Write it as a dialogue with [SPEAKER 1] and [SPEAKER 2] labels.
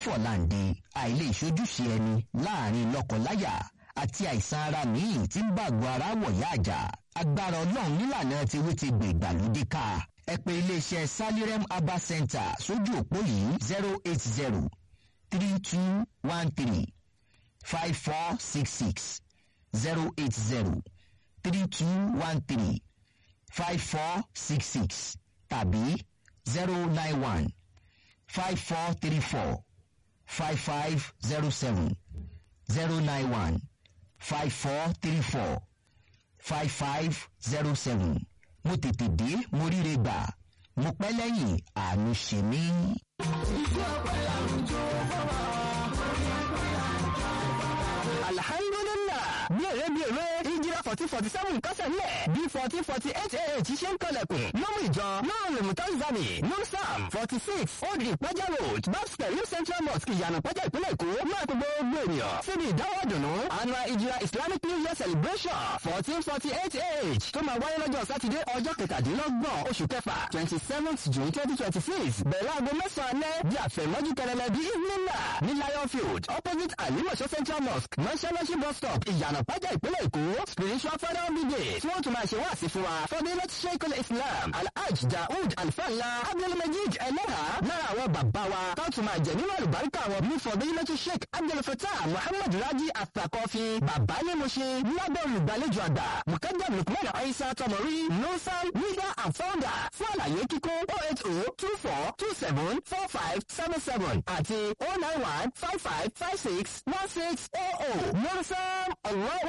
[SPEAKER 1] fọ̀láǹde àìlè ìṣojúṣe ẹni láàrin lọ́kọláya àti àìsàn ara míì tí ń bàgbọ́ ara wọ̀yá àjà agbára ọlọ́run nílànà tiwí ti gbè ìgbàlódé ká ẹ pè iléeṣẹ́ salirem herbal center sójú òpó yìí zero eight zero three two one three five four six six zero eight zero three two one three five four six six tàbí zero nine one five four three four five five zero seven zero nine one five four three four five five zero seven mo tètè dé mo ríre gbà mo pẹ́ lẹ́yìn àánú ṣe mí.
[SPEAKER 2] ìjọ ọ̀pẹ àwùjọ fọwọ́
[SPEAKER 3] alhamdulillah bí èrè bí èrè ìjìrà fourteen forty seven kásẹ̀ ńlẹ̀ bí fourteen forty eight ah ṣe ń kọlẹ̀kùn lọ́mú ìjọ lọ́rùn lèmùtọ́sídàmì nùsàm forty six old ìpẹ́jà road babs pẹ̀lú central mosque ìyànà pẹ́jà ìpínlẹ̀ èkó máa tó gbogbo ènìyàn síbi ìdáwọ́ dùnú annual ìjìrà islamic new year celebration fourteen forty eight ah tó máa wáyé lọ́jọ́ sátidé ọjọ́ kẹtàdínlọ́gbọ̀n oṣù kẹfà twenty seventh june twenty twenty six bẹ̀rẹ̀ aago mẹ́sàn-án alẹ́ di àfẹ̀mọ́jú kẹrẹlẹ bí ìmúlá ní lion field opposite alimọ̀ṣọ́ central mosque mọ́ṣáláṣí bus stop ìyànà pẹ́jà ìpínlẹ̀ èkó spiritual father of the day tí wọ́n tún máa ṣe wáàsí fún wa fọdílẹ̀ sheikh islam alhaj daoud alfala abdulmajid ẹlẹ́hà lára àwọn bàbá wa tó tún máa jẹ nínú àlùbáríkà wọn ní fọdílẹ̀ sheikh abdulfatah muhammad raji atakọ́fi bàbá ní mo ṣe lábẹ́ olùgbàlejò àgbà mukadam lukman aisa tọmọrí nusan leader and founder fún àlàyé kíkún oh eight oh two four two seven four five seven seven àti oh nine one five five five six one six oh oh nusan allah